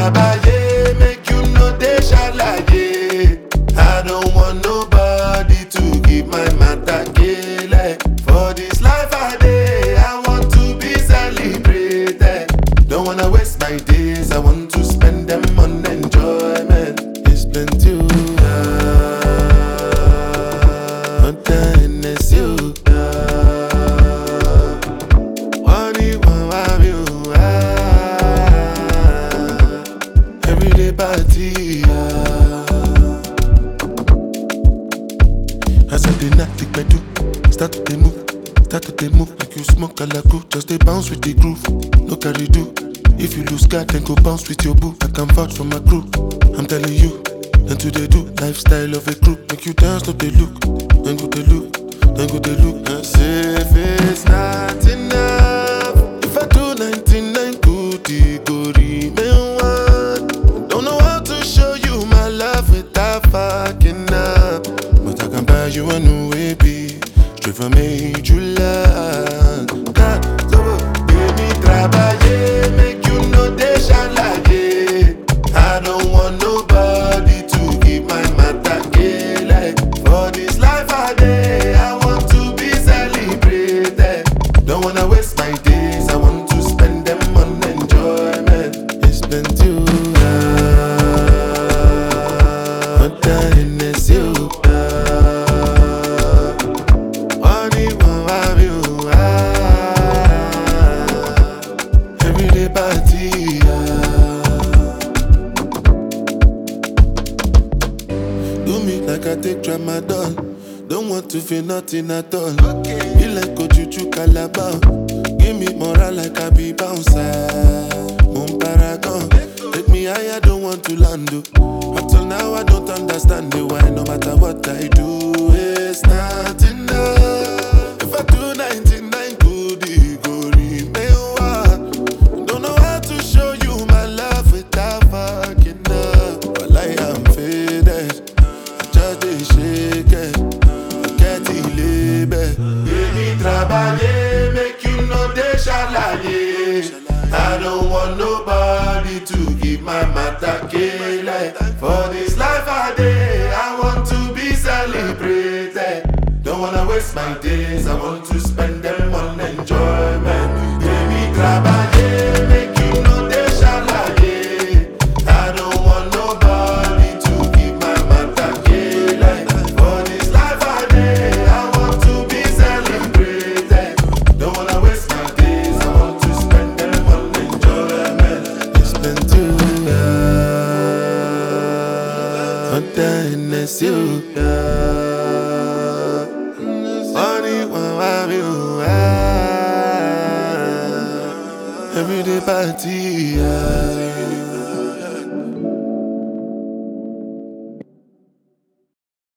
trabaye, make you no dey shalaye. I don't want nobody to give my matter kele. For this life I dey, I want to be celebrated. Don't wanna waste my days, I want to spend them on enjoyment. It's plenty. One time it's you. Money, one wife, you. Everyday party. As I dey knock the pedal, start to dey move, start to dey move like you smoke alaku. Just dey bounce with the groove, no carry do. If you lose guard, then go bounce with your boo. I can vouch for my crew. I'm telling you, and to they do lifestyle of a crew. Make you dance, no they look, then go they look, then go they look. And say if it's not enough, if I do 99 good, it go remain one. Don't know how to show you my love without fucking up. But I can buy you a new baby, straight from major land. God, so baby, trabaye, make you know they shalaye. I don't want nobody to give my matter kele. For this life I dey, I want to be celebrated. Don't wanna waste my days, I want to spend them on enjoyment. It's been too What time is you? Money won't have you. Everyday party. Do me like I take tramadol. Don't want to feel nothing at all. Be like Ojuju Calabar. Give me moral like I be bouncer. Moon paragon. Take me higher, don't want to land. oh. Up till now, I don't understand the why. No matter what I do, it's not enough. If I do 99 good, it go remain one. Don't know how to show you my love without fucking up. But like I'm faded, I just dey shake it. Forget the label. Baby, trabaye, make you know they shalaye. I don't want nobody to give my matter kele. For this life I dey, I want to be celebrated. Don't wanna waste my days, I want to spend them on enjoyment. Baby, trabaye, make you know they shalaye. I don't want nobody to give my matter kele. For this life I dey, I want to be celebrated. Don't wanna waste my days, I want to spend them on enjoyment. It's been too long. One time it's you. Money won't have you. Everyday party.